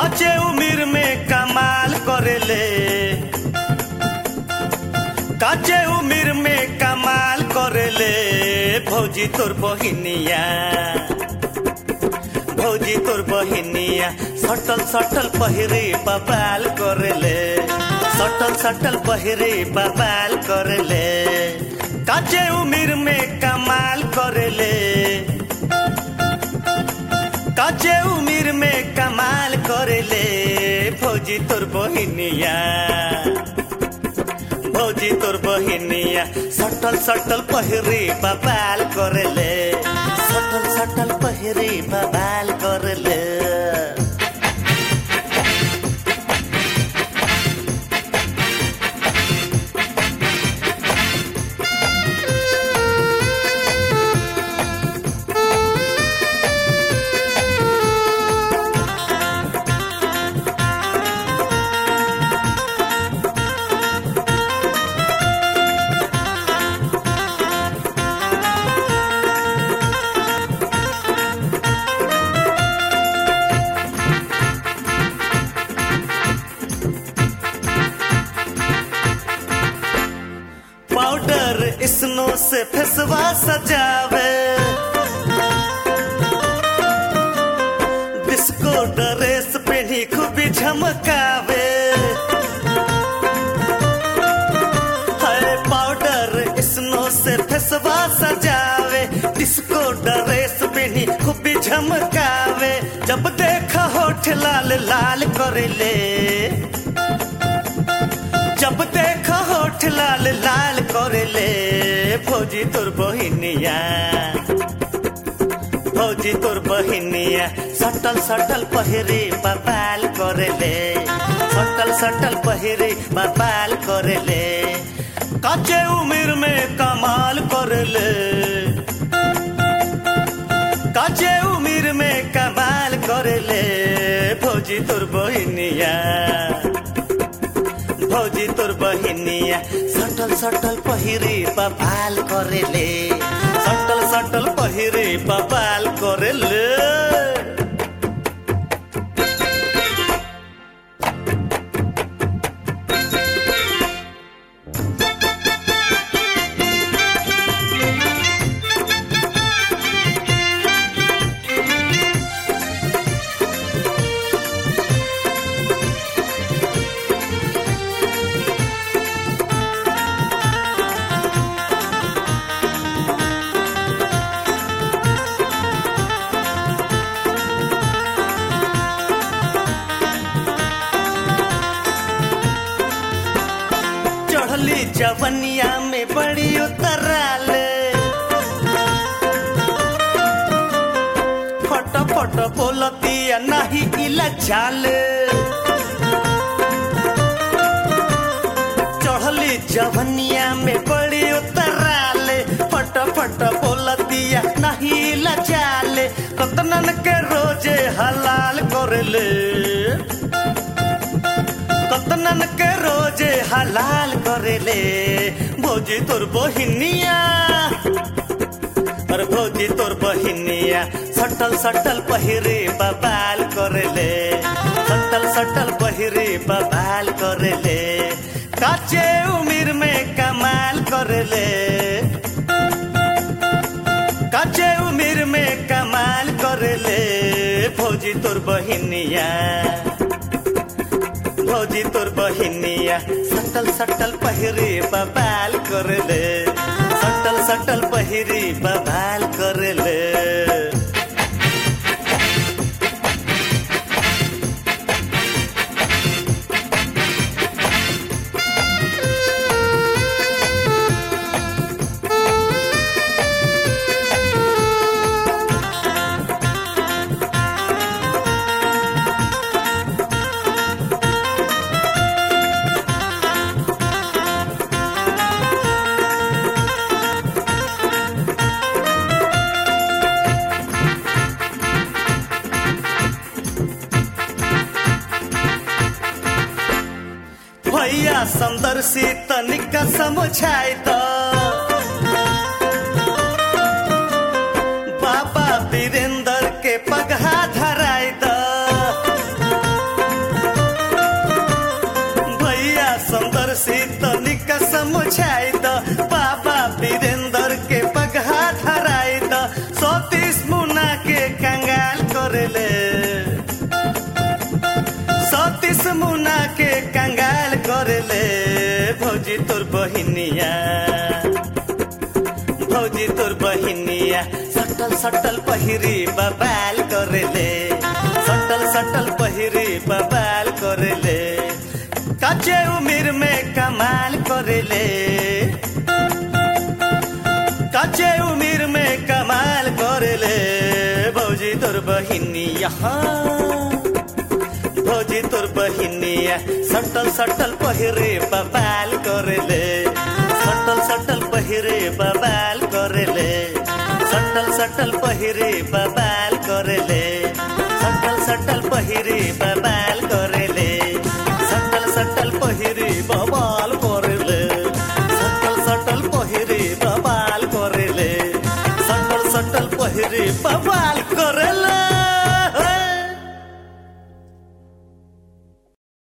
काचे उम्र में कमाल करेले काचे उम्र में कमाल करेले भौजी तोर बहिनिया भौजी तोर बहिनिया सटल सटल पहिरे बबाल करेले सटल सटल पहिरे बबाल करेले काचे उम्र में कमाल करेले काचे उम्र में कमाल करेले भौजी तोर बहिनिया भौजी तोर बहिनिया सटल सटल पहिरे बबाल करेले सटल सटल पहिरे बबाल करेले पाउडर स्नो से फेसवा सजावे डिस्को ड्रेस पहनी खूबी झमकावे हाय पाउडर स्नो से फेसवा सजावे डिस्को ड्रेस पहनी खूबी झमकावे जब देखा होठ लाल लाल करेले जब देखा होठ लाल लाल करेले भौजी तोर बहिनिया भौजी तोर बहिनिया सटल सटल पहिरे बबाल करेले सटल सटल पहिरे बबाल करेले कच्चे उम्र में कमाल करेले कच्चे उम्र में कमाल करेले भौजी तोर बहिनिया भौजी तोर बहिनिया सटल सटल पहिरे बबाल करेले सटल सटल पहिरे बबाल करेले चढ़ली जवनिया में बड़ी उतराल फट फट बोलतिया नहीं इला चाल चढ़ली जवनिया में बड़ी उतराल फट फट बोलतिया नहीं इला चाल कतनन के रोजे हलाल करले कतनन के रोजे हलाल करेले भौजी तोर बहिनिया अरे भौजी तोर बहिनिया सटल सटल पहिरे बबाल करेले सटल सटल पहिरे बबाल करेले काचे उम्र में कमाल करेले काचे उम्र में कमाल करेले भौजी तोर बहिनिया भौजी तोर बहिनिया सटल सटल पहिरे बबाल करले सटल सटल पहिरे बबाल करले भैया समदर्शी तनिक समझाई त बाबा वीरेंद्र के पगहा धराई द भौजी तोर बहिनिया भौजी तोर बहिनिया सटल सटल पहिरी बबाल करेले सटल सटल पहिरी बबाल करेले काचे उमिर में कमाल करेले काचे उमिर में कमाल करेले भौजी तोर बहिनिया भौजी तोर बहिनिया सटल सटल पहिरे बबाल करेले सटल सटल पहिरे बबाल करेले सटल सटल पहिरे बबाल करेले सटल सटल पहिरे बबाल